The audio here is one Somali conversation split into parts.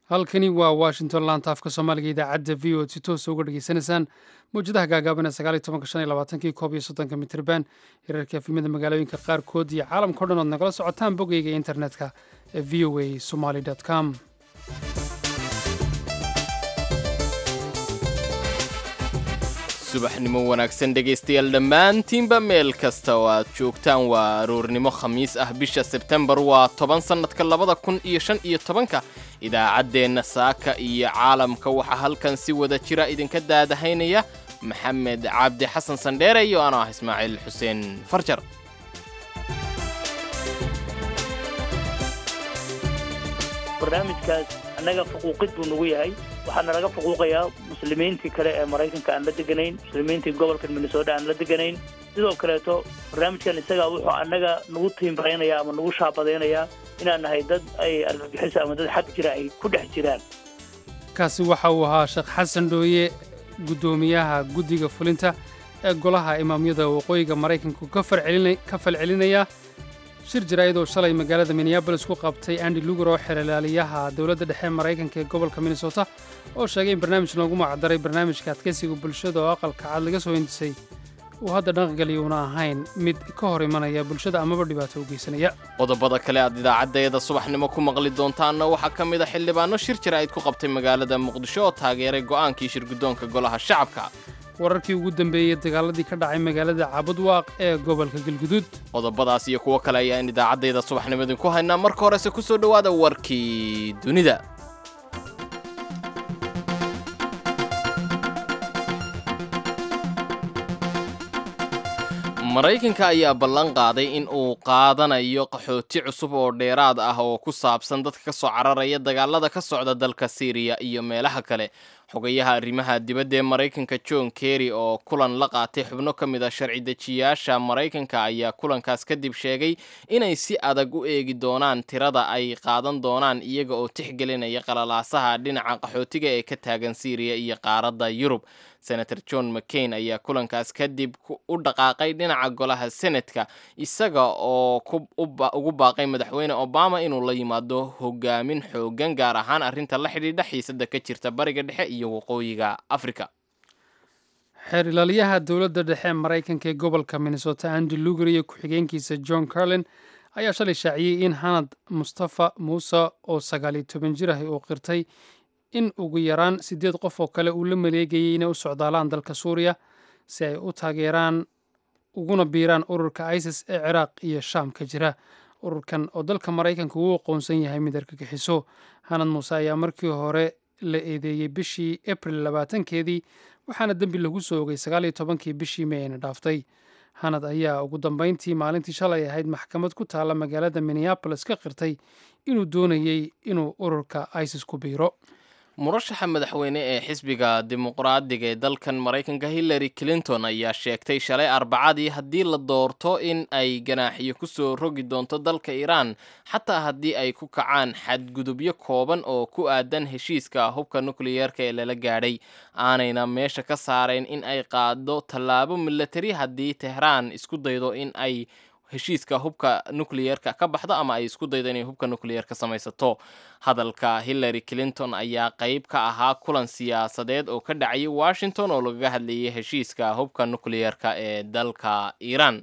halkani waa washington laanta afka soomaaliga idaacadda v o si toosa uga dhegeysanaysaan mawjadaha gaagaaban ee sagaaliy tobanka shan iyo labaatankii koob iyo soddonka mitrban hirarka efimada magaalooyinka qaarkood iyo caalamka o dhan ood nagala socotaan bogeyga internetka ee v o a somaly com subaxnimo wanaagsan dhegaystayaal dhammaantiinba meel kasta oo aad joogtaan waa aroornimo khamiis ah bisha sebtembar waa toban sannadka labada kun iyo shan iyo tobanka idaacaddeenna saaka iyo caalamka waxaa halkan si wada jira idinka daadahaynaya maxamed cabdi xasan sandheere iyo anoo ah ismaaciil xuseen farjar barnaamijkaas annaga faquuqid buu nagu yahay waxaana laga faquuqayaa muslimiintii kale ee maraykanka aan la deganayn muslimiintii gobolka minnesota aan la deganayn sidoo kaleeto barnaamijkan isagaa wuxuu annaga nagu tiimbaraynayaa ama nagu shaabadaynayaa inaan nahay dad ay argagixiso ama dad xag jira ay ku dhex jiraan kaasi waxa uu ahaa sheekh xasan dhooye guddoomiyaha guddiga fulinta ee golaha imaamyada waqooyiga maraykanku ka falcelinaya shir jaraa'id oo shalay magaalada minneabolis ku qabtay andi lugar oo xeralaaliyaha dowladda dhexe maraykanka ee gobolka minnesota oo sheegay in barnaamij loogu magacdaray barnaamijka adkaysiga bulshada oo aqalka cad laga soo hindisay uu hadda dhaqangeliya una ahayn mid ka hor imanaya bulshada amaba dhibaato u geysanaya qodobada kale aad idaacaddeeda subaxnimo ku maqli doontaanna waxaa ka mid a xildhibaano shir jaraa'id ku qabtay magaalada muqdisho oo taageeray go'aankii shirguddoonka golaha shacabka wararkii ugu dambeeyey dagaaladii ka dhacay magaalada cabudwaaq ee gobolka galguduud qodobadaas iyo kuwo kale ayaan idaacaddayda subaxnimo idinku haynaa marka horese ku soo dhowaada warkii dunida maraykanka ayaa ballan qaaday in uu qaadanayo qaxooti cusub oo dheeraad ah oo ku saabsan dadka ka soo cararaya dagaalada ka socda dalka siiriya iyo meelaha kale xogayaha arrimaha dibadda ee maraykanka john kerry oo kulan la qaatay xubno ka mid a sharci dejiyaasha maraykanka ayaa kulankaas kadib sheegay inay si adag u eegi doonaan tirada ay qaadan doonaan iyaga oo tixgelinaya qalalaasaha dhinaca qaxootiga ee ka taagan siiriya iyo qaaradda yurub senator john mccain ayaa kulankaas kadib u dhaqaaqay dhinaca golaha senatka isaga oo ugu baaqay madaxweyne obama inuu la yimaado hogaamin xoogan gaar ahaan arrinta la xidhiidha xiisada ka jirta bariga dhexe iyo waqooyiga africa xeer ilaaliyaha dowladda dhexe maraykanka ee gobolka minnesota andi lugar iyo ku-xigeenkiisa john carlin ayaa shalay shaaciyey in hanad mustafa muuse oo sagaaliyo toban jir ah uu qirtay in ugu yaraan siddeed qof oo kale uu la maleegayay inay u socdaalaan dalka suuriya si ay u taageeraan uguna biiraan ururka isis ee ciraaq iyo shaam ka jira ururkan oo dalka maraykanka uu aqoonsan yahay mid argagixiso hanad muuse ayaa markii hore la eedeeyey bishii abril labaatankeedii waxaana dembi lagu soo ogay sagaaliyo tobankii bishii may ayna dhaaftay hanad ayaa ugu dambayntii maalintii shalay ahayd maxkamad ku taalla magaalada minneabolis ka qirtay inuu doonayey inuu ururka isis ku biiro murashaxa madaxweyne ee xisbiga dimuqraadiga ee dalkan maraykanka hillary clinton ayaa sheegtay shalay arbacadii haddii la doorto in ay ganaaxiyo ku soo rogi doonto dalka iiraan xataa haddii ay ku kacaan xadgudubyo kooban oo ku aadan heshiiska hubka nukliyeerka ee lala gaadhay aanayna meesha ka saarayn in ay qaado tallaabo milatari haddii tehraan isku daydo in ay heshiiska hubka nucliyerka ka baxdo ama ay isku daydo inay hubka nucleyer ka samaysato hadalka hillary clinton ayaa qayb ka ahaa kulan siyaasadeed oo ka dhacayay washington oo lagaga hadlayay heshiiska hubka nucliyerka ee dalka iiraan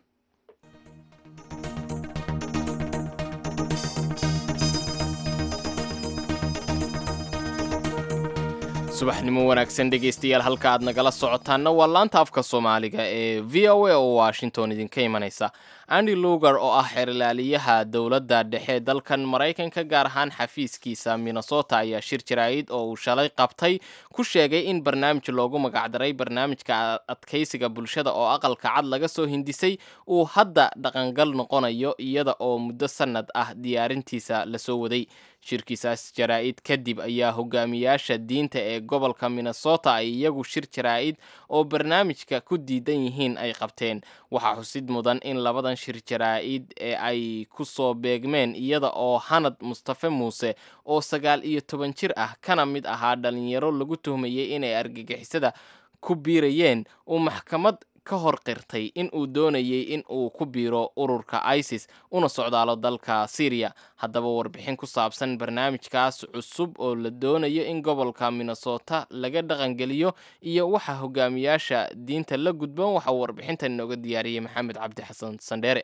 subaxnimo wanaagsan dhegaystayaal halka aad nagala socotaanna waa laanta afka soomaaliga ee v o a oo washington idinka imanaysa andi lugar oo ah xeerlaaliyaha dowladda dhexe dalkan maraykanka gaar ahaan xafiiskiisa minnesota ayaa shir jaraa'id oo uu shalay qabtay ku sheegay in barnaamij loogu magacdaray barnaamijka adkaysiga bulshada oo aqalka cad laga soo hindisay uu hadda dhaqangal noqonayo iyada oo muddo sannad ah diyaarintiisa lasoo waday shirkiisaas jaraa'id kadib ayaa hogaamiyaasha diinta ee gobolka minnesota ay iyagu shir jaraa'id oo barnaamijka ku diidan yihiin ay qabteen waxaa xusid mudan in labadan shir jaraa'id ee ay ku soo beegmeen iyada oo hanad mustafe muuse oo sagaal iyo toban jir ah kana mid ahaa dhalinyaro lagu tuhmayey inay argagixisada ku biirayeen uu maxkamad ka hor qirtay in uu doonayay in uu ku biiro ururka isis una socdaalo dalka syriya haddaba warbixin ku saabsan barnaamijkaas cusub oo la doonayo in gobolka minnesota laga dhaqangeliyo iyo waxa hogaamiyaasha diinta la gudboon waxaa warbixintan inooga diyaariyey maxamed cabdi xasan sandheere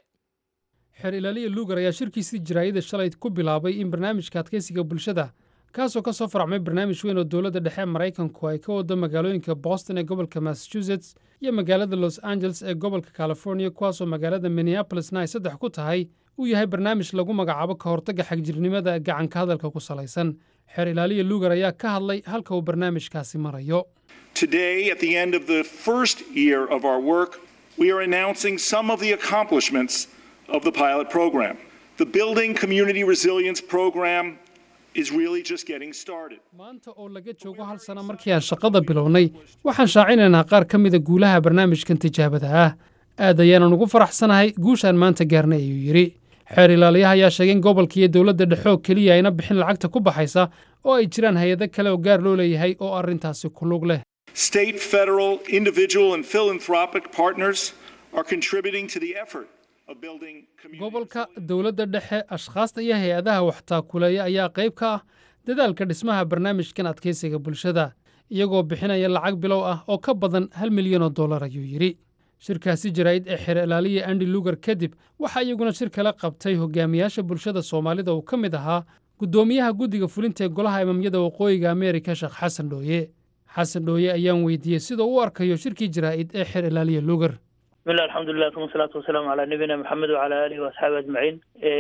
xeer ilaaliya luugar ayaa shirkiisii jaraayada shalay ku bilaabay in barnaamijka adkeysiga bulshada kaasoo ka soo faracmay barnaamij weyn oo dowladda dhexe maraykanku ay ka wado magaalooyinka boston ee gobolka massachusetts iyo magaalada los angeles ee gobolka california kuwaasoo magaalada minneabolisna ay saddex ku tahay uu yahay barnaamij lagu magacaabo ka hortagga xagjirnimada gacanka hadalka ku salaysan xeer ilaaliya luugar ayaa ka hadlay halka uu barnaamijkaasi marayo Today, at the end of the first year of our work, we are announcing some of the accomplishments of the pilot program. The Building Community Resilience Program is really just getting started. maanta oo laga joogo hal sano markii aan shaqada bilownay waxaan shaacinaynaa qaar ka mida guulaha barnaamijkan tijaabada ah aad ayaanan ugu faraxsanahay guushaan maanta gaarnay ayuu yidhi xeer ilaaliyaha ayaa sheegay in gobolka iyo dowladda dhexe oo keliya ayna bixin lacagta ku baxaysa oo ay jiraan hay-ado kale oo gaar loo leeyahay oo arrintaasi ku lug leh State, federal, individual, and philanthropic partners are contributing to the effort of building community. gobolka dowladda dhexe ashkhaasta iyo hay-adaha waxtaakuleeya ayaa qayb ka ah dadaalka dhismaha barnaamijkan adkeysiga bulshada iyagoo bixinaya lacag bilow ah oo ka badan hal milyan oo dollar ayuu yidhi shirkaasi jaraa'id ee xeer ilaaliya andi lugar kadib waxaa iyaguna shir kala qabtay hogaamiyaasha bulshada soomaalida uu ka mid ahaa guddoomiyaha guddiga fulinta ee golaha imamyada waqooyiga ameerika sheekh xasan dhooye xasan dhooye ayaan weydiiyey sida uu u arkayo shirkii jaraa'id ee xeer ilaaliya lugar bismillah alxamdulilah uma salaatu wasalaamu calaa nabiyina maxamed wacala aalihi waasxaabi ajmaciin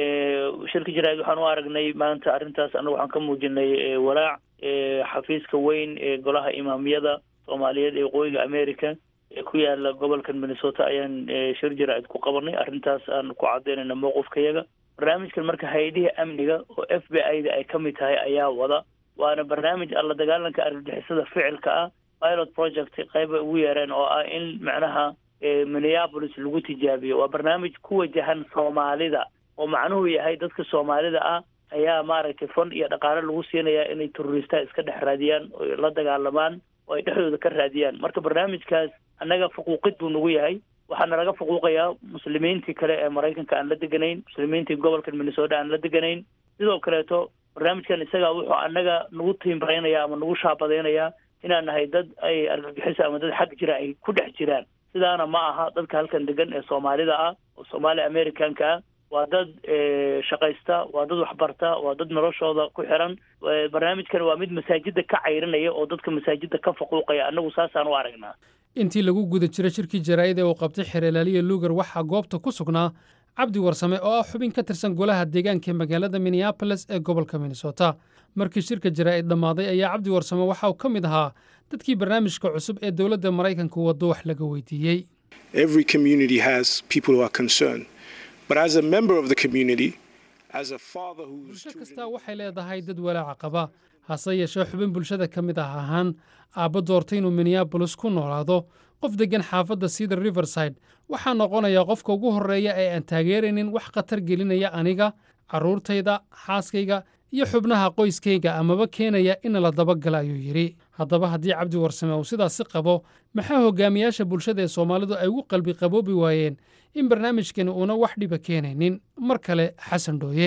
shirka jaraa'id waxaan u aragnay maanta arrintaas annagu waxaan ka muujinay walaac xafiiska weyn ee golaha imaamiyada soomaaliyeed ee waqooyiga america ee ku yaala gobolkan minnesota ayaan shir jaraa'id ku qabanay arrintaas aan ku cadaynayna mowqifkayaga barnaamijkan marka hay-adihii amniga oo f b i da ay ka mid tahay ayaa wada waana barnaamij alla dagaalanka argagixisada ficilka ah pilot project qayba ugu yeereen oo ah in macnaha minneapolis lagu tijaabiyo waa barnaamij ku wajahan soomaalida oo macnuhu yahay dadka soomaalida ah ayaa maaragtay fond iyo dhaqaale lagu siinayaa inay terroristaha iska dhex raadiyaan oo la dagaalamaan oo ay dhexdooda ka raadiyaan marka barnaamijkaas annaga fuquuqid buu nagu yahay waxaana laga fuquuqayaa muslimiintii kale ee maraykanka aan la deganayn muslimiintii gobolkan minnesota aan la deganayn sidoo kaleeto barnaamijkan isaga wuxuu annaga nagu tiimbareynaya ama nagu shaabadeynayaa inaan nahay dad ay argagixisa ama dad xag jira ay ku dhex jiraan sidaana ma aha dadka halkan degan ee soomaalida ah oo soomaali americanka ah waa dad shaqaysta waa dad waxbarta waa dad noloshooda ku xiran barnaamijkan waa mid masaajida ka cayrinaya oo dadka masaajida ka faquuqaya annagu saasaan u aragnaa intii lagu guda jiray shirkii jaraa'id ee uu qabtay xeer ilaaliya lugar waxaa goobta ku sugnaa cabdi warsame oo ah xubin ka tirsan golaha deegaanka ee magaalada minneabolis ee gobolka minnesota markii shirka jaraa'id dhammaaday ayaa cabdi warsame waxa uu ka mid ahaa dadkii barnaamijka cusub ee dowladda maraykanka waddo wax laga weydiiyey Every community has people who are concerned. But as a member of the community, as a father who's bulsho kastaa waxay leedahay dad walaaca qaba hase yeeshee xubin bulshada ka mid ah ahaan aabba doortay inuu minneabolis ku noolaado qof deggan xaafadda cedar riverside waxaa noqonayaa qofka ugu horreeya ee aan taageeraynin wax khatar gelinaya aniga carruurtayda xaaskayga iyo xubnaha qoyskayga amaba keenaya in la dabagala ayuu yidhi haddaba haddii cabdi warsame uu sidaasi qabo maxaa hogaamiyaasha bulshada ee soomaalidu ay ugu qalbi qaboobi waayeen in barnaamijkani uuna wax dhiba keenaynin mar kale xasan dhooye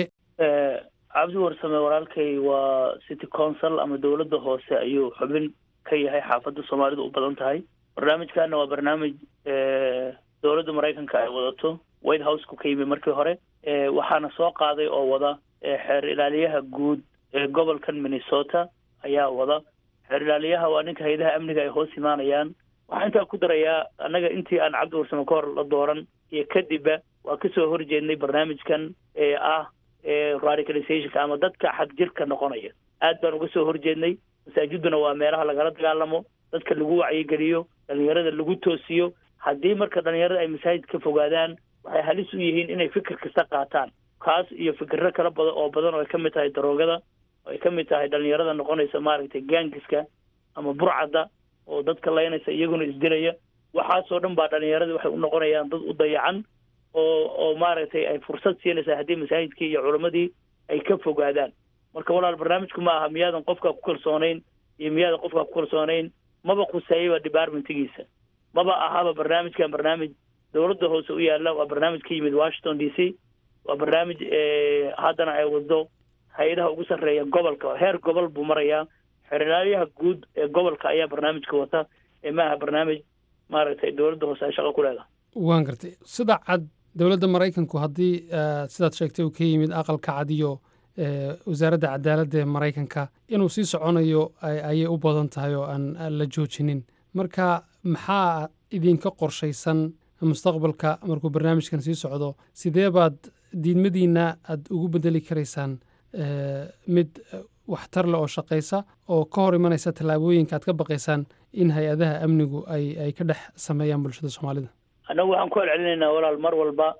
cabdi warsame walaalkay waa city council ama dowladda hoose ayuu xubin ka yahay xaafadda soomaalidu u badan tahay barnaamijkana waa barnaamij dowladda maraykanka ay wadato white houseka ka yimi markii hore waxaana soo qaaday oo wada xeer ilaaliyaha guud ee gobolkan minnesota ayaa wada xeer ilaaliyaha waa ninka hay-adaha amniga ay hoos imaanayaan waxaan intaa ku darayaa annaga intii aan cabdi warsame ka hor la dooran iyo kadibba waa kasoo horjeednay barnaamijkan ee ah radicalizationka ama dadka xag jirka noqonaya aad baan uga soo horjeednay masaajiduna waa meelaha lagala dagaalamo dadka lagu wacyigeliyo dhalinyarada lagu toosiyo haddii marka dhalinyarada ay masaajid ka fogaadaan waxay halis u yihiin inay fikir kasta qaataan kaas iyo fikirro kala badan oo badan oo ay ka mid tahay daroogada oo ay ka mid tahay dhalinyarada noqonaysa maaragtay gaangiska ama burcadda oo dadka laynaysa iyaguna isdilaya waxaasoo dhan baa dhalinyarada waxay u noqonayaan dad u dayacan oo oo maaragtay ay fursad siinaysaa haddii masaajidkii iyo culammadii ay ka fogaadaan marka walaal barnaamijku ma aha miyaadan qofkaa ku kalsoonayn iyo miyaadan qofkaa ku kalsoonayn maba khuseeyaba departmentigiisa maba ahaba barnaamijkan barnaamij dowladda hoose u yaalla waa barnaamij ka yimid washington d c waa barnaamij haddana ay wado hay-adaha ugu sarreeya gobolka heer gobol buu marayaa xeraalyaha guud ee gobolka ayaa barnaamijka wata ee maaha barnaamij maaragtay dowladda hoose ay shaqo ku leedahay waan gartay sida cad dowladda maraykanku haddii sidaad sheegtay uu ka yimid aqalka cad iyo wasaaradda cadaaladda ee maraykanka inuu sii soconayo ayay u badan tahay oo aan la joojinin marka maxaa idinka qorshaysan mustaqbalka markuu barnaamijkan sii socdo sidee baad diidmadiinna aad ugu bedeli karaysaan mid waxtar leh oo shaqaysa oo ka hor imanaysa tallaabooyinka aad ka baqaysaan in hay-adaha amnigu ay ay ka dhex sameeyaan bulshada soomaalida annagu waxaan ku celcelinaynaa walaal mar walba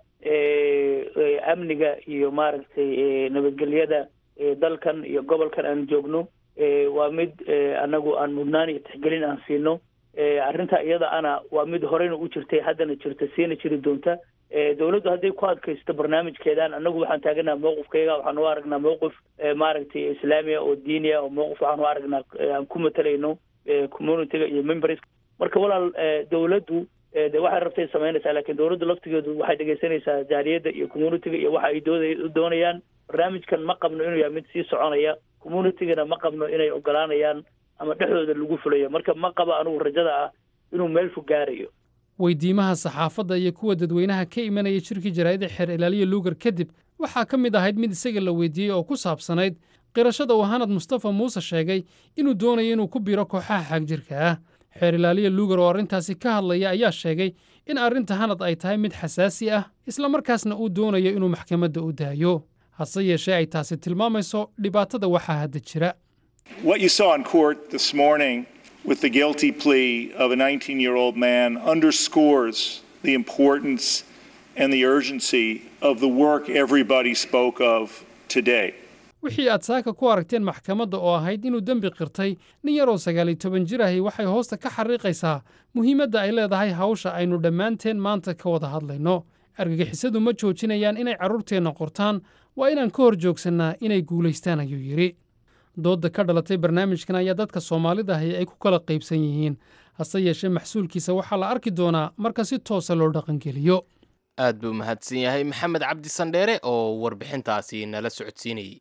amniga iyo maaragtay nabadgelyada dalkan iyo gobolkan aan joogno waa mid annagu aan mudnaan iyo tixgelin aan siino arrinta iyada ana waa mid horeyna u jirtay haddana jirta siina jiri doonta dowladdu hadday ku adkaysto barnaamijkeedan annagu waxaan taaganaha mawqifkayga waxaan u aragnaa mawqif maaragtay islaamiya oo diiniya oo mawqif waxaan u aragnaa aan ku matalayno communityga iyo members marka walaal dowladdu de waxay rabtay samaynaysaa lakiin dowladdu laftigeedu waxay dhegaysanaysaa jaaliyadda iyo communityga iyo waxa ay dooda doonayaan barnaamijkan ma qabno inuu yahay mid sii soconaya communitygana ma qabno inay ogolaanayaan ama dhexdooda lagu fulayo marka ma qabo anugu rajada ah inuu meel fog gaarayo weydiimaha saxaafadda iyo kuwa dadweynaha ka imanaya shirkii jaraa'idda xeer ilaaliya luugar kadib waxaa ka mid ahayd mid isaga la weydiiyey oo ku saabsanayd qirashada uu hanad mustafa muuse sheegay inuu doonayo inuu ku biro kooxaha xaagjirka ah xeer ilaaliya luugar oo arrintaasi ka hadlaya ayaa sheegay in arrinta hanad ay tahay mid xasaasi ah islamarkaasna uu doonayo inuu maxkamadda u daayo hase yeeshee ay taasi tilmaamayso dhibaatada waxaa hadda jira What you saw in court this morning with the guilty plea of a 19 year old man underscores the importance and the urgency of the work everybody spoke of today. wixii aad saaka ku aragteen maxkamadda oo ahayd inuu dembi qirtay nin yaroo sagaaliyo toban jir ahi waxay hoosta ka xariiqaysaa muhiimadda ay leedahay hawsha aynu dhammaanteen maanta ka wada hadlayno argagixisadu ma joojinayaan inay carruurteenna qortaan waa inaan ka hor joogsannaa inay guulaystaan ayuu yidhi doodda ka dhalatay barnaamijkan ayaa dadka soomaalida ahi ay ku kala qaybsan yihiin hase yeeshee maxsuulkiisa waxaa la arki doonaa marka si toosa loo dhaqangeliyo aad buu mahadsan yahay maxamed cabdi sandheere oo warbixintaasi nala socodsiinayey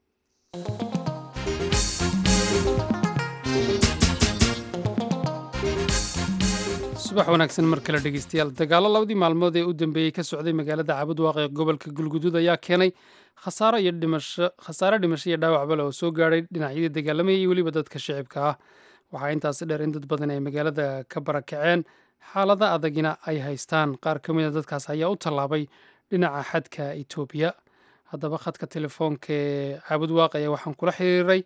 subax wanaagsan mar kale dhegeystayaal dagaallo labadii maalmood ee u dambeeyey ka socday magaalada caabudwaaq ee gobolka galguduud ayaa keenay khasaaro iyo dhimasho khasaare dhimasho iyo dhaawacba leh oo soo gaadhay dhinacyadii dagaalamayay iyo weliba dadka shicibka ah waxaa intaasi dheer in dad badan ay magaalada ka barakaceen xaalada adagina ay haystaan qaar ka mid a dadkaas ayaa u tallaabay dhinaca xadka etoobiya haddaba khadka telefoonka ee caabudwaaq ayaa waxaan kula xiriiray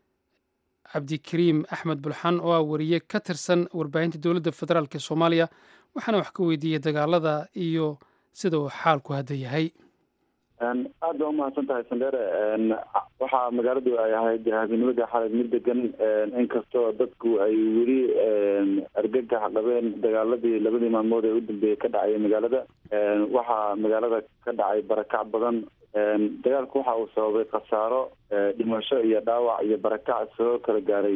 cabdikariim axmed bulxan oo ah wariye ka tirsan warbaahinta dowladda federaalk ee soomaaliya waxaana wax ka weydiiyey dagaalada iyo sida uu xaalku hadda yahay aad baa umahadsan tahay sandheere waxaa magaaladu ay ahayd habeenimada xalay mid degan inkastoo dadku ay weli argagax qabeen dagaaladii labadii maalmood ee u dambeeyey ka dhacay magaalada waxaa magaalada ka dhacay barakac badan dagaalku waxa uu sababay khasaaro dhimasho iyo dhaawac iyo barakac soo kala gaaray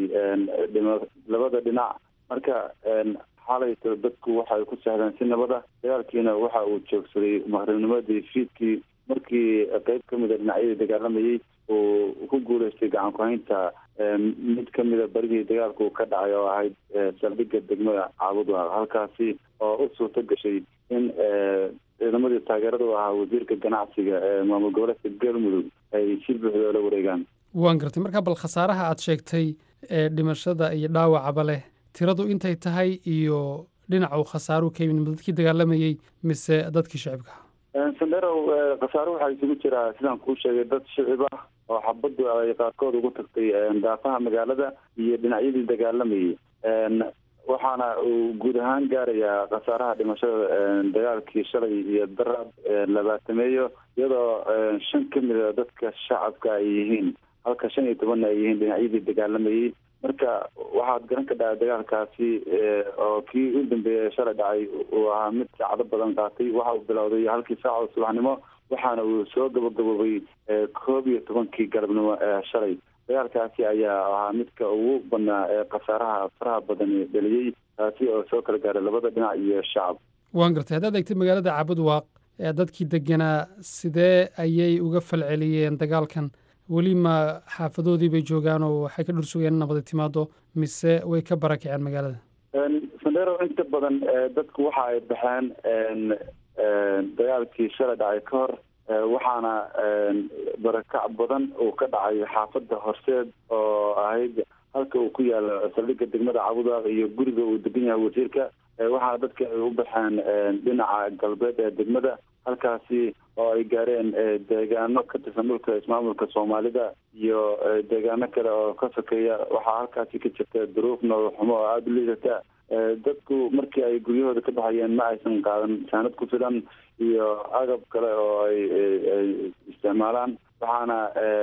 labada dhinac marka xalayto dadku waxay ku sahleen si nabada dagaalkiina waxa uu joogsaday maqribnimadii fiidkii markii qeyb ka mida dhinacyadii dagaalamayey uu ku guuleystay gacan ku-haynta mid ka mida barigii dagaalku ka dhacay oo ahayd saldhigga degmada caabudwaaq halkaasi oo u suurto gashay in ciidamadii taageerada u ahaa wasiirka ganacsiga ee maamul goboleedka galmudug ay si buuxda oola wareegaan waan gartay marka bal khasaaraha aad sheegtay ee dhimashada iyo dhaawacaba leh tiradu intay tahay iyo dhinaca uu khasaaruhu ka yimid ma dadkii dagaalamayey mise dadkii shicibka sanderow khasaaro waxaa isugu jiraa sidaan kuu sheegay dad shicib ah oo xabaddu ay qaarkood ugu tagtay daafaha magaalada iyo dhinacyadii dagaalamayay waxaana uu guud ahaan gaarayaa khasaaraha dhimashada dagaalkii shalay iyo daraad labaatameeyo iyadoo shan ka mida dadka shacabka ay yihiin halka shan iyo tobanna ay yihiin dhinacyadii dagaalamayey marka waxaad garan ka dhaca dagaalkaasi oo kii u dambeeyay shalay dhacay uu ahaa mid saacado badan qaatay waxa uu bilowday halkii saaca subaxnimo waxaana uu soo gabagaboobay koob iyo tobankii galabnimo ee shalay dagaalkaasi ayaa ahaa midka ugu badnaa ee khasaaraha faraha badan dheliyey taasi oo soo kala gaaray labada dhinac iyo shacab waan gartay haddaad eegtay magaalada cabudwaaq ee dadkii deganaa sidee ayay uga falceliyeen dagaalkan weli ma xaafadoodii bay joogaan oo waxay ka dhur sugayeen in nabadi timaado mise way ka barakaceen magaalada sandero inta badan dadku waxa ay baxeen dagaalkii shalay dhacay ka hor waxaana barakac badan uu ka dhacay xaafadda horseed oo ahayd halka uu ku yaalo saldhigga degmada cabudwaaq iyo guriga uu degan yahay wasiirka waxaana dadka ay u baxeen dhinaca galbeed ee degmada halkaasi oo ay gaareen deegaano ka tirsan dhulka ismaamulka soomaalida iyo deegaano kale oo ka sokeeya waxaa halkaasi ka jirta duruuf nolol xumo oo aada u liidata dadku markii ay guryahooda ka baxayeen ma aysan qaadan saanad ku filan iyo agab kale oo ay ay isticmaalaan waxaana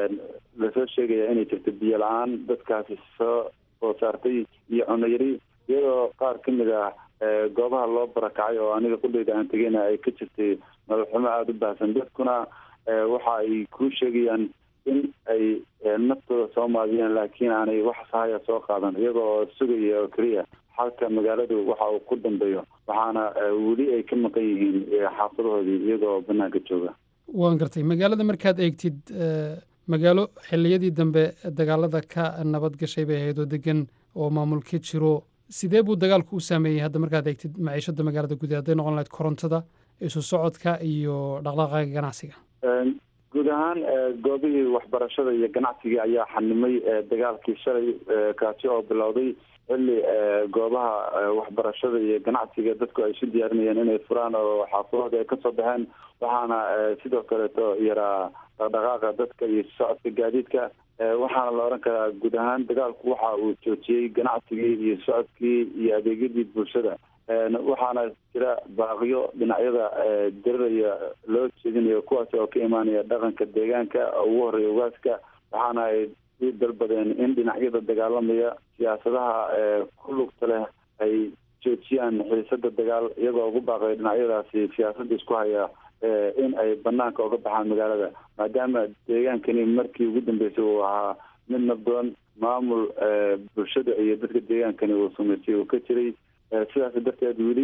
lasoo sheegaya inay jirto biyo la-aan dadkaasi soo soo saartay iyo cuno yari iyadoo qaar ka mid ah goobaha loo barakacay oo aniga qudheyda aan tegeyna ay ka jirtay nolol xumo aada u baahsan dadkuna waxa ay kuu sheegayaan in ay naftooda soo maadiyeen laakiin aanay wax sahaya soo qaadan iyaga oo sugaya oo keliya xalka magaaladu waxa uu ku dambeeyo waxaana weli ay ka maqan yihiin xaafadahoodii iyagoo banaanka jooga waan gartay magaalada markaad eegtid magaalo xilliyadii dambe dagaalada ka nabad gashay bay ahayd oo degan oo maamul ka jiro sidee buu dagaalku u saameeyey hadda markaad eegtid maciishada magaalada gudahe hadday noqon lahayd korontada isu socodka iyo dhaqdhaqaaga ganacsiga guud ahaan goobihii waxbarashada iyo ganacsigii ayaa xanimay dagaalkii shalay kaasi oo bilowday xilli goobaha waxbarashada iyo ganacsiga dadku ay isu diyaarinayeen inay furaan oo xaafadahooda ay kasoo baxeen waxaana sidoo kaleeto yaraa dhaqdhaqaaqa dadka iyo socodka gaadiidka waxaana la odhan karaa guud ahaan dagaalku waxa uu joojiyey ganacsigii iyo socodkii iyo adeegyadii bulshada waxaana jira baaqyo dhinacyada diriraya loo jeedinayo kuwaas oo ka imaanaya dhaqanka deegaanka ugu horeeya ugaaska waxaana ay u dalbadeen in dhinacyada dagaalamaya siyaasadaha ku lugta leh ay joojiyaan xiisada dagaal iyagoo ugu baaqay dhinacyadaasi siyaasadda isku haya in ay banaanka uga baxaan magaalada maadaama deegaankani markii ugu dambeysay uu ahaa mid nabdoon maamul bulshada iyo dadka deegaankani uu samaysay uu ka jiray sidaas darteed weli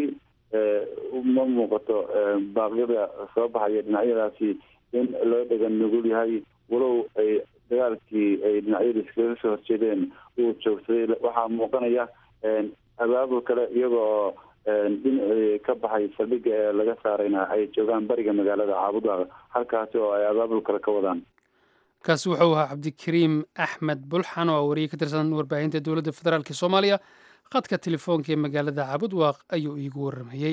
ma muuqato baaqyada soo baxaya dhinacyadaasi in loo dhegan nugul yahay walow ay dagaalkii ay dhinacyada iskaga soo horjeedeen uu joogsaday waxaa muuqanaya abaabul kale iyagoo dhinacii ka baxay saldhigga ee laga saarayna ay joogaan bariga magaalada caabudwaaq halkaasi oo ay abaabul kale ka wadaan kaasi wuxuu ahaa cabdikariim axmed bulxan oo wariye ka tirsan warbaahinta dowladda federaalk soomaaliya khadka telefoonka ee magaalada caabudwaaq ayuu iigu warramayey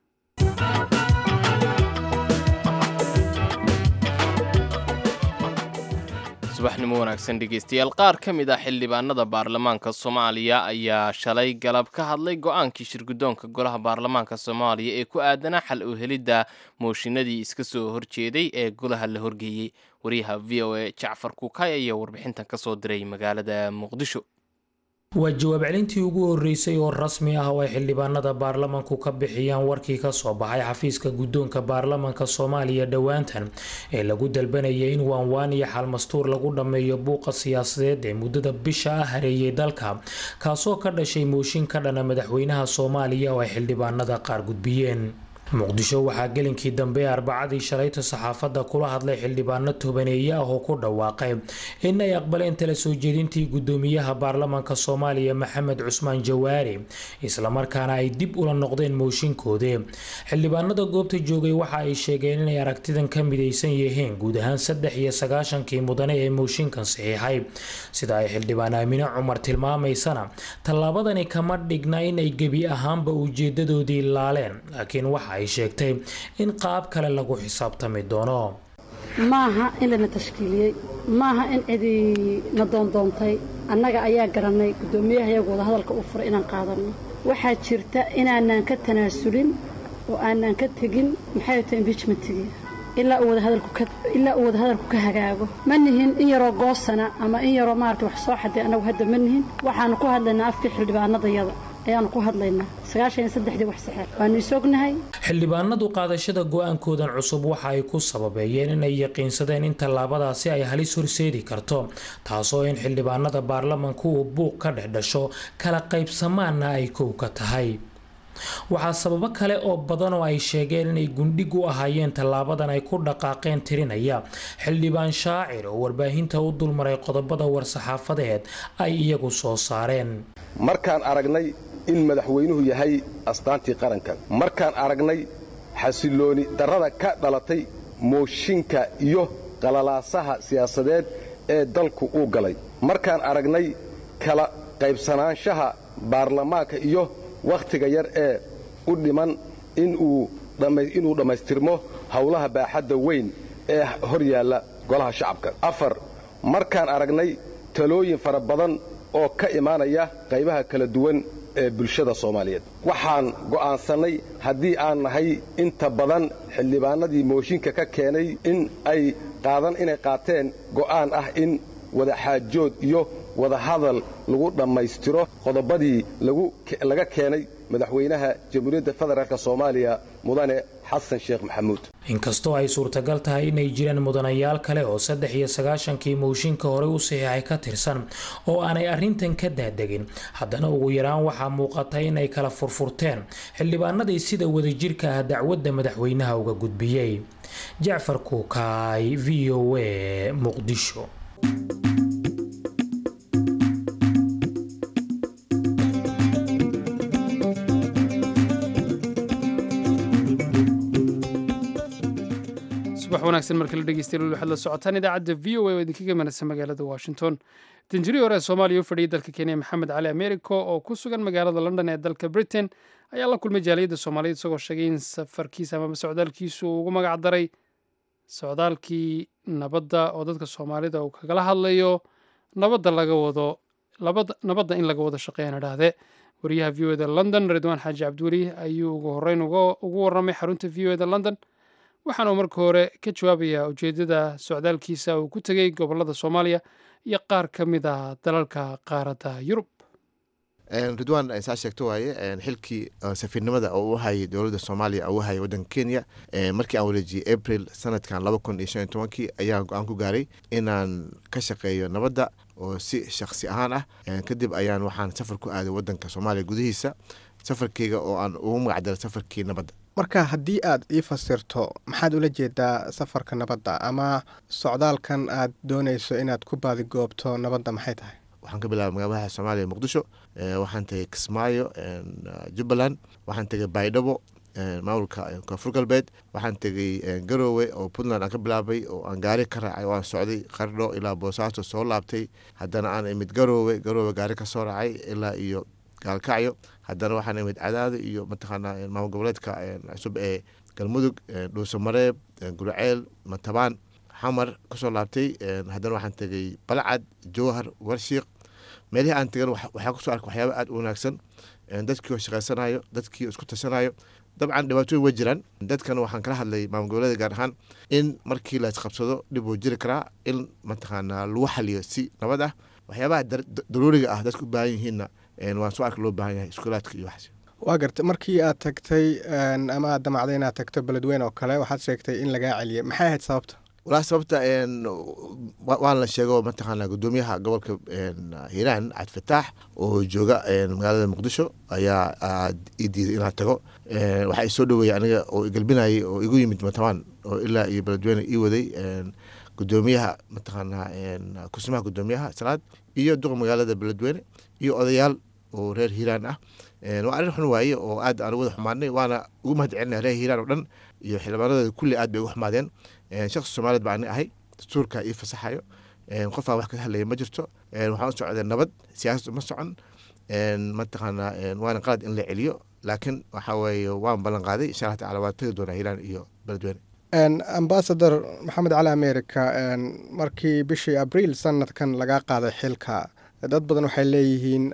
subaxnimo wanaagsan dhegeystayaal qaar ka mid ah xildhibaanada baarlamaanka soomaaliya ayaa shalay galab ka hadlay go-aankii shirguddoonka golaha baarlamaanka soomaaliya ee ku aadanaa xal u helidda mooshinadii iska soo horjeeday ee golaha la horgeeyey wariyaha v o a jacfar kuukay ayaa warbixintan ka soo diray magaalada muqdisho waa jawaab celintii ugu horeysay oo rasmi ah oo ay xildhibaanada baarlamanku ka bixiyaan warkii kasoo baxay xafiiska guddoonka baarlamanka soomaaliya dhowaantan ee lagu dalbanayay in waanwaan iyo xalmastuur lagu dhammeeyo buuqa siyaasadeed ee muddada bisha ah hareeyay dalka kaasoo ka dhashay mooshin ka dhana madaxweynaha soomaaliya oo ay xildhibaanada qaar gudbiyeen muqdisho waxaa gelinkii dambe arbacadii shalayta saxaafadda kula hadlay xildhibaano tobaneeye ah oo ku dhawaaqay in ay aqbaleen tala soo jeedintii guddoomiyaha baarlamaanka soomaaliya maxamed cusmaan jawaari islamarkaana ay dib ula noqdeen mooshinkoodii xildhibaanada goobta joogay waxa ay sheegeen inay aragtidan ka midaysan yihiin guud ahaan saddex iyo sagaashankii mudane ee mooshinkan saxiixay sida ay xildhibaan aamine cumar tilmaamaysana tallaabadani kama dhigna in ay gebi ahaanba ujeedadoodii laaleen laakiin waxa ay sheegtay in qaab kale lagu xisaabtami doono maaha in lana tashkiiliyey maaha in cidi na doondoontay annaga ayaa garanay guddoomiyaha iyagu wada hadalka u furay inaan qaadanno waxaa jirta inaanaan ka tanaasulin oo aanaan ka tegin maxay tahay imbiijmentigii ilaa uu wadahadalkuilaa uu wadahadalku ka hagaago ma nihin in yaroo goosana ama in yaroo maarata wax soo xaday annagu hadda ma nihin waxaanu ku hadlaynaa afkii xildhibaanadayada ayaanu ku hadlaynaa sagaashan iyo saddexdii wax saxeex waanu isognahay xildhibaanadu qaadashada go-aankoodan cusub waxa ay ku sababeeyeen inay yaqiinsadeen in tallaabadaasi ay halis horseedi karto taasoo in xildhibaanada baarlamanku uu buuq ka dhex dhasho kala qaybsamaanna ay kow ka tahay waxaa sababo kale oo badan oo ay sheegeen inay gundhig u ahaayeen tallaabadan ay ku dhaqaaqeen tirinaya xildhibaan shaacir oo warbaahinta u dulmaray qodobada war-saxaafadeed ay iyagu soo saareen markaan aragnay in madaxweynuhu yahay astaantii qaranka markaan aragnay xasilooni darrada ka dhalatay mooshinka iyo qalalaasaha siyaasadeed ee dalku uu galay markaan aragnay kala qaybsanaanshaha baarlamaanka iyo wakhtiga yar ee u dhiman inuu dhammaystirmo howlaha baaxadda weyn ee hor yaalla golaha shacabka afar markaan aragnay talooyin fara badan oo ka imaanaya qaybaha kala duwan ee bulshada soomaaliyeed waxaan go'aansannay haddii aan nahay inta badan xildhibaanadii mooshinka ka keenay in ay qaadan inay qaateen go'aan ah in wadaxaajood iyo wadahadal lagu dhammaystiro qodobadii laga keenay madaxweynaha jamhuuriyadda federaalk soomaaliya mudane xasan sheekh maxamuud inkastoo ay suurtagal tahay inay jiraan mudanayaal kale oo saddex iyo sagaashankii mooshinka horey u saxiixay ka tirsan oo aanay arrintan ka daadegin haddana ugu yaraan waxaa muuqata inay kala furfurteen xildhibaanadii sida wadajirka ah dacwadda madaxweynaha uga gudbiyey jacfar kuukaay v o a muqdisho subax wanaagsan marka la dhegeystayaal waxaad la socotaan idaacadda v o a oo idinkaga manasa magaalada washington danjiri hore ee soomaaliya u fadhiyay dalka kenya maxamed cali americo oo ku sugan magaalada london ee dalka britain ayaa la kulmay jaaliyadda soomaaliyeed isagoo sheegay in safarkiisa amaba socdaalkiisu uu ugu magac daray socdaalkii nabadda oo dadka soomaalida uu kagala hadlayo nabadda laga wado nabadda in laga wado shaqeeyaan idhaahdee wariyaha v o eda london ridwaan xaaji cabdiweli ayuu ugu horreyn ugu warramay xarunta v o eda london waxaana uu marka hore ka jawaabayaa ujeeddada socdaalkiisa uu ku tegey gobollada soomaaliya iyo qaar ka mid ah dalalka qaaradda yurub ridwan saa sheegto waaye xilkii safiirnimada oo u hayay dowladda soomaaliya oo u hayay waddanka kenya markii aan wareejiyey april sanadkan laba kun iyo shan iyo tobankii ayaan go-aan ku gaaray inaan ka shaqeeyo nabadda oo si shaksi ahaan ah kadib ayaan waxaan safar ku aaday waddanka soomaaliya gudihiisa safarkeyga oo aan ugu magacdaray safarkii nabadda marka haddii aad ii fasirto maxaad ula jeedaa safarka nabadda ama socdaalkan aad doonayso inaad ku baadigoobto nabadda maxay tahay waxaan ka bilaabay magaaladaha soomaaliya muqdisho waxaan tegay kismaayo jubbaland waxaan tegay baydhabo maamulka koonfur galbeed waxaan tegay garoowe oo puntland aan ka bilaabay oo aan gaari ka raacay oo aan socday qardho ilaa boosaaso soo laabtay haddana aan imid garoowe garoowe gaari ka soo raacay ilaa iyo gaalkacyo haddana waxaan imid cadaado iyo mataqaanaa maamul goboleedka cusub ee galmudug dhuuso mareeb gurceel matabaan xamar kusoo laabtay haddana waxaan tegay balcad jowhar warshiiq meelihii aan tegan waxaa kusoo arkay waxyaaba aada u wanaagsan dadkii oo shaqaysanayo dadkii isku tashanayo dabcan dhibaatooyin way jiraan dadkana waxaan kala hadlay maamul goboleeda gaar ahaan in markii la isqabsado dhib uu jiri karaa in mataqaanaa lagu xaliyo si nabad ah waxyaabaha daruuriga ah dadka u baahan yihiinna waan soo arka loo baahan yahay iskuulaadka iyo waxaas waa garta markii aad tagtay ama aad damacday inaad tagto beledweyne oo kale waxaad sheegtay in lagaa celiyay maxay ahayd sababta walaa sababta waan la sheego mataqaana gudoomiyaha gobolka hiiraan cabdifataax oo jooga magaalada muqdisho ayaa ii diiday inaan tago waxaa isoo dhaweeyey aniga oo igalbinayay oo igu yimid matabaan oo ilaa iyo beledweyne ii waday gudoomiyaha mataqaanaa kusimaha gudoomiyaha salaad iyo duqa magaalada beledweyne iyo odayaal oo reer hiiraan ah waa arrin xun waaye oo aad aan wada xumaadnay waana ugu mahad celinaya reer hiiraan oo dhan iyo xildhibaanadooda kulli aad bay ugu xumaadeen shaksi soomaaliyeed baa ani ahay dastuurka ii fasaxayo qofaan wax ka hadlaya ma jirto waxaan u socday nabad siyaasad uma socon mataqaanaa waana qalad in la celiyo laakiin waxa weeye waan ballan qaaday insha allah tacala waan tegi doonaa hiiraan iyo beledweyne ambasador maxamed cali america markii bishii abriil sanadkan lagaa qaaday xilka dad badan waxay leeyihiin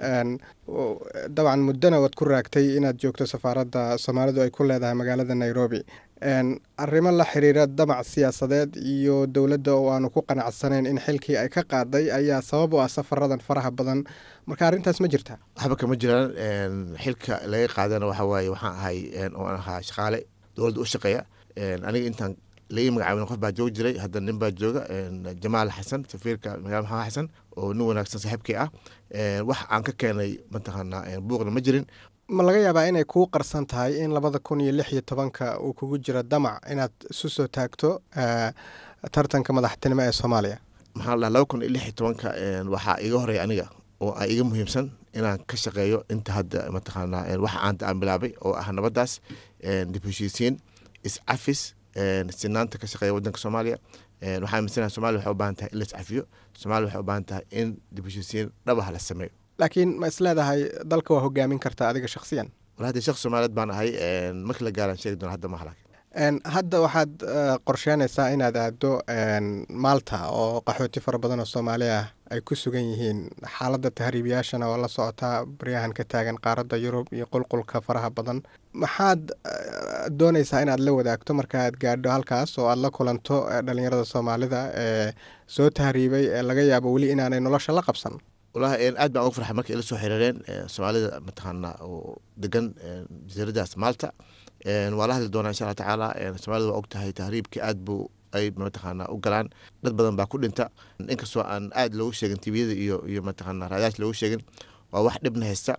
dabcan muddona waad ku raagtay inaad joogto safaaradda soomaalidu ay ku leedahay magaalada nairobi arrimo la xiriira damac siyaasadeed iyo dowladda oo aanu ku qanacsanayn in xilkii ay ka qaaday ayaa sabab u ah safaradan faraha badan marka arrintaas ma jirta waxba kama jiraan xilka laga qaadana waxa waaye waxaan ahay oo aan ahaa shaqaale dowladda u shaqeeya aniga intaan laii magacaabin qof baa joogi jiray hadda nin baa jooga jamaal xasan safiirka magaala maxamed xasan oo nin wanaagsan saaxiibkii ah wax aan ka keenay mataqaanaa buuqna ma jirin ma laga yaabaa inay kuu qarsan tahay in labada kun iyo lix iyo tobanka uu kugu jiro damac inaad isu soo taagto tartanka madaxtinimo ee soomaaliya maxaa la laba kun iyo lix iyo tobanka waxaa iga horeeya aniga oo a iga muhiimsan inaan ka shaqeeyo inta hadda mataqaanaa wax aanta aan bilaabay oo ah nabadaas dib heshiisiin iscafis sinaanta ka shaqeeya wadanka soomaaliya waxaa aaminsanaa somalia waxay u baahan tahay in la iscafiyo somalia waxay u baahan tahay in dib heshiisiin dhabaha la sameeyo laakiin ma is leedahay dalka waa hogaamin kartaa adiga shakhsiyan wala hadii shaqsi soomaaliyeed baan ahay markii la gaaraan sheegi doona hadda ma halak hadda waxaad qorsheynaysaa inaad aado maalta oo qaxooti fara badan oo soomaali ah ay ku sugan yihiin xaaladda tahriibiyaashana oo la socotaa baryahan ka taagan qaaradda yurub iyo qulqulka faraha badan maxaad doonaysaa inaad la wadaagto markaaad gaadho halkaas oo aad la kulanto dhalinyarada soomaalida ee soo tahriibay ee laga yaabo weli inaanay nolosha la qabsan walahi aad baan ugu farxay markay ila soo xiriireen soomaalida mataqaana oo degan jasiiradaas maalta waa la hadli doonaa insha alla tacaala soomaalida waa og tahay tahriibkii aad buu ay mataqaana u galaan dad badan baa ku dhinta inkastoo aan aad loogu sheegin tviyada iyo iyo mataqaana raadaas loogu sheegin waa wax dhibna haysta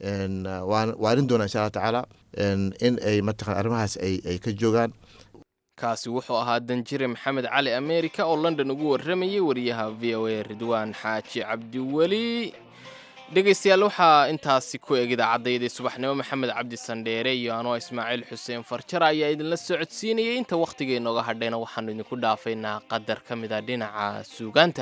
waanin doonaa insha alla tacaala in ay mataqana arrimahaas ay ay ka joogaan kaasi wuxuu ahaa danjire maxamed cali america oo london ugu warramayay wariyaha v o a ridwaan xaaji cabdiweli dhegaystayaal waxaa intaasi ku eg idaacaddaydii subaxnimo maxamed cabdi sandheere iyo anoo ismaaciil xuseen farjar ayaa idinla socodsiinayay inta wakhtiga inooga hadhayna waxaanu idinku dhaafaynaa qadar ka mid a dhinaca suugaanta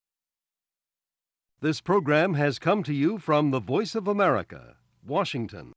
This program has come to you from the Voice of America, Washington.